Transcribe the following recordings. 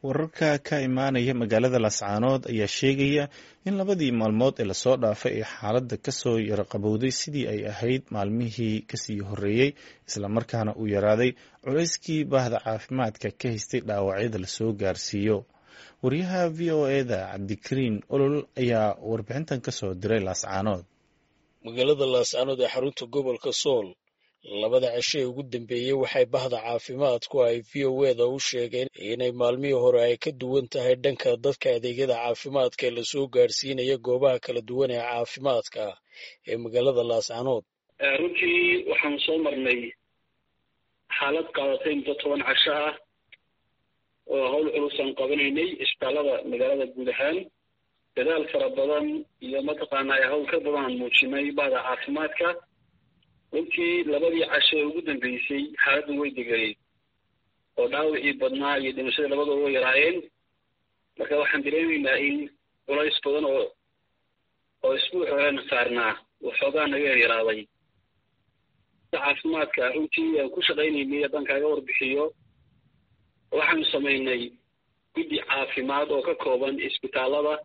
wararka ka imaanaya magaalada laascaanood ayaa sheegaya in labadii maalmood ee lasoo dhaafay ee xaaladda kasoo yaraqabowday sidii ay ahayd maalmihii kasii horreeyey islamarkaana uu yaraaday culayskii baahda caafimaadka ka haystay dhaawacyada lasoo gaarsiiyo wariyaha v o eda cabdikariin olol ayaa warbixintan kasoo diray laascaanood magaalada laascaanood ee xarunta gobolka sool labada cisho ee ugu dambeeyey waxay bahda caafimaadku ay v o eda u sheegeen inay maalmihii hore ay ka duwan tahay dhanka dadka adeegyada caafimaadka ee lasoo gaarsiinaya goobaha kala duwan ee caafimaadka ee magaalada laascaanood runtii waxaanu soo marnay xaalad qaadatay muddo toban casho ah oo hawl culusaan qabanaynay isbitaallada magaalada guud ahaan dadaal fara badan iyo mataqaanaa hawl ka badan aan muujinay bahda caafimaadka runtii labadii casho ee ugu dambeysay xaaladdu way deganeyd oo dhaawacii badnaa iyo dhimashadii labadooda way yaraayeen marka waxaan dareemaynaa in culays badan oo oo isbuuc horena saarnaa waxoogaa naga yaryaraaday caafimaadka runtii aan ku shaqaynaynay haddaan kaaga warbixiyo waxaanu samaynay guddi caafimaad oo ka kooban isbitaallada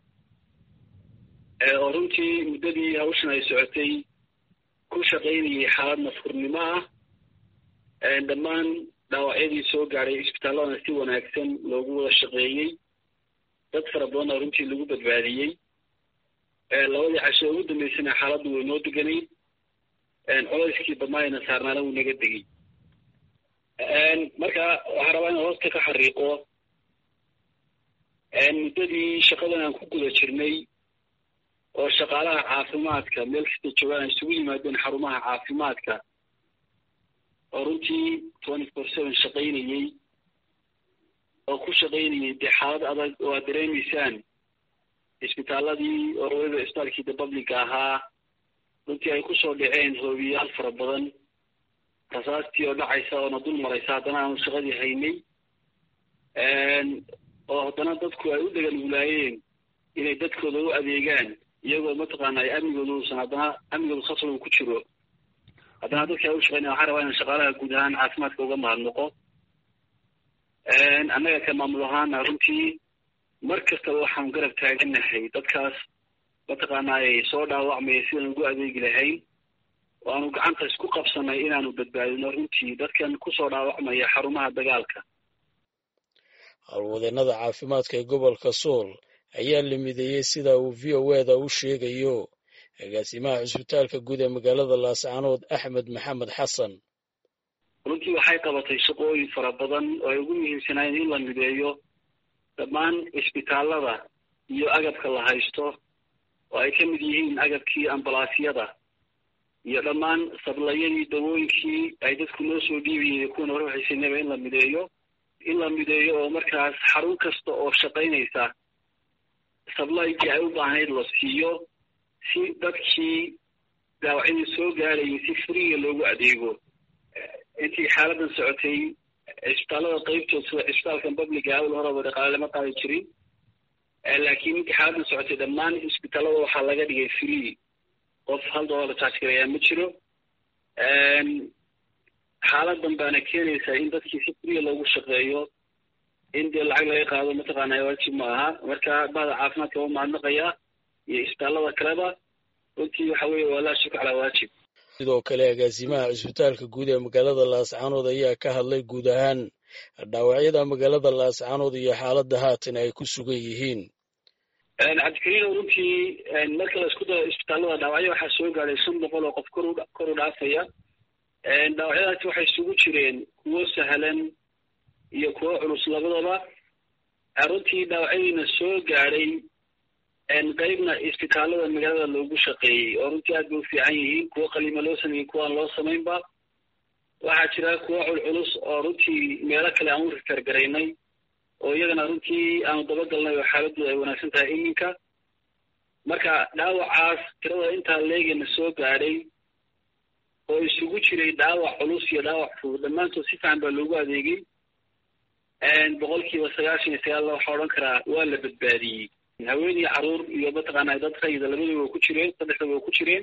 oo runtii muddadii hawshan ay socotay ku shaqaynayay xaalad nafurnimo ah dhammaan dhaawacyadii soo gaadhay isbitaalladana si wanaagsan loogu wada shaqeeyey dad fara badanna runtii lagu badbaadiyey labadii casho ugu dambeysana xaaladdu way noo deganayd colayskii badnaayna saarnaana wuu naga degey marka waxaan rabaa inaan hoosta ka xariiqo muddadii shaqadan aan ku guda jirnay oo shaqaalaha caafimaadka meel kasta joogaan ay isugu yimaadeen xarumaha caafimaadka oo runtii twenty four seven shaqaynayey oo ku shaqaynayay dee xaalad adag oo aad dareemaysaan isbitaaladii oo waliba isbitaalkii de publica ahaa runtii ay kusoo dhaceen hoobiyaal fara badan rasaastii oo dhacaysa oona dul maraysa haddana aanu shaqadii haynay oo haddana dadku ay u deganuglaayeen inay dadkooda u adeegaan iyagoo mataqaana ay amnigooda uusan haddana amnigooda khasab uu ku jiro haddana dadka ay u shaqeynaya waxaan rabaa inaan shaqaalaha guud ahaan caafimaadka uga mahadnaqo annaga ka maamul ahaana runtii mar kastaba waxaanu garab taaganahay dadkaas mataqaana ay soo dhaawacmaya sidaan ugu adeegi lahayn oo aanu gacanta isku qabsanay inaanu badbaadino runtii dadkan kusoo dhaawacmaya xarumaha dagaalka howlwadeenada caafimaadka ee gobolka sool ayaa la mideeyey sida uu v o eda u sheegayo agaasimaha cisbitaalka guud ee magaalada laascaanood axmed maxamed xasan runtii waxay qabatay shaqooyin fara badan oo ay ugu muhiimsanaayeen in la mideeyo dhammaan isbitaallada iyo agabka la haysto oo ay ka mid yihiin agabkii ambalaasyada iyo dhammaan sablayadii dawooyinkii ay dadku noo soo dhiibayeen kuwan hore waxaysanaba in la mideeyo in la mideeyo oo markaas xarun kasta oo shaqaynaysa sablaygii ay u baahnayd la siiyo si dadkii dhaawacyadii soo gaadhayay si friga loogu adeego intii xaaladan socotay cisbitaallada qeybtood sida cisbitaalkan publica awal horeba dhaqaale lama qaadi jirin laakiin intii xaaladan socotay dhammaan isbitaallada waxaa laga dhigay free qof hal doolar charge garayaa ma jiro xaaladan baana keenaysaa in dadkii si friga loogu shaqeeyo in dee lacag laga qaado mataqaana waajib ma aha marka bahda caafimaadka waa mahadnaqayaa iyo isbitaallada kaleba runtii waxa weeye waa laa shukr calaa waajib sidoo kale agaasimaha cisbitaalka guud ee magaalada laascaanood ayaa ka hadlay guud ahaan dhaawacyada magaalada laascaanood iyo xaaladda haatan ay ku sugan yihiin cabdikariino runtii marka la isku daro isbitaallada dhaawacyo waxaa soo gaadhay shan boqol oo qof kor kor u dhaafaya dhaawacyadaasi waxay isugu jireen kuwo sahlan iyo kuwo culus labadaba runtii dhaawacyadiina soo gaadhay qeybna isbitaallada magaalada loogu shaqeeyey oo runtii aad bay u fiican yihiin kuwo qaliima loo sameeyey kuwa aan loo samaynba waxaa jira kuwo culculus oo runtii meelo kale aan u rifergaraynay oo iyagana runtii aanu dabagalnay oo xaaladooda ay wanaagsan tahay iminka marka dhaawacaas tirada intaa leegana soo gaadhay oo isugu jiray dhaawac culus iyo dhaawac fudud dhammaantood si fiican baa loogu adeegay boqolkiiba sagaashan iyo sagaal waxaa odhan karaa waa la badbaadiyey haween iyo caruur iyo mataqaana dad rayida labadaba waa ku jireen saddexdaba waa ku jireen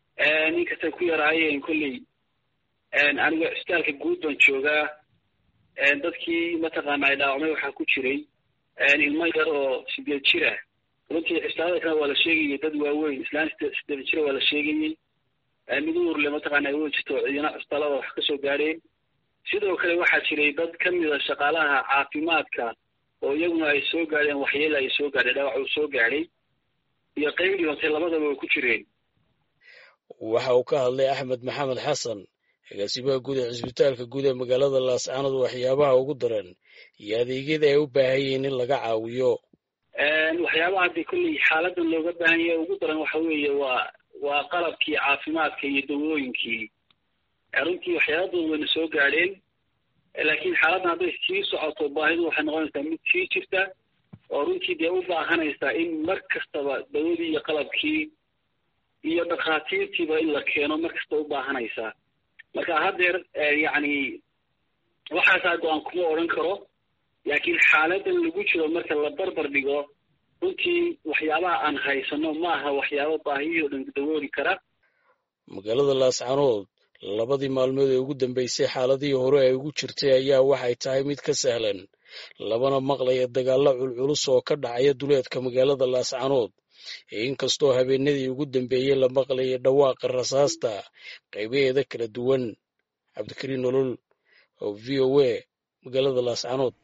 ninkastay ku yaraayeen kolley aniga cisbitaalka guud baan joogaa dadkii mataqaana ay dhaawacmay waxaa ku jiray ilmo yar oo sideed jir ah runtii cisbitaalada kale waa la sheegayay dad waaweyn islaan sideed jira waa la sheegayey mid uurle mataqaana ay wey jirto ciidana cisbitaalada wax kasoo gaadheen sidoo kale waxaa jiray dad ka mida shaqaalaha caafimaadka oo iyaguna ay soo gaadheen waxyeela ay soo gaadhay dhaawac uu soo gaadhay iyo qayb dhibatay labadaba way ku jireen waxa uu ka hadlay axmed maxamed xasan agaasimaha guud ee cisbitaalka guud ee magaalada laascaanood waxyaabaha ugu daran iyo adeegyada ay u baahan yihiin in laga caawiyo waxyaabaha hadii kolley xaaladan looga baahan yahay ugu daran waxa weeye waa waa qalabkii caafimaadka iyo dawooyinkii runtii waxyaala badan wayna soo gaadheen laakiin xaaladdan hadday sii socoto baahidu waxay noqonaysaa mid sii jirta oo runtii dee u baahanaysaa in mar kastaba dawadii iyo qalabkii iyo dhakhaatiirtiiba in la keeno mar kasta u baahanaysaa marka haddeer yacni waxaasaa go-aan kuma odhan karo laakiin xaaladan lagu jiro marka la barbar dhigo runtii waxyaabaha aan haysano ma aha waxyaaba baahiyihii o dhan dawooli kara magaalada laascaanood labadii maalmood ee ugu dambeysay xaaladihii hore ay ugu jirtay ayaa waxay tahay mid ka sahlan labana maqlaya dagaallo culculus oo ka dhacaya duleedka magaalada laascaanood inkastoo habeenadii ugu dambeeyey la maqlayay dhawaaqa rasaasta qaybaheeda kala duwan cabdikariin nolol oo v o a magaalada laascaanood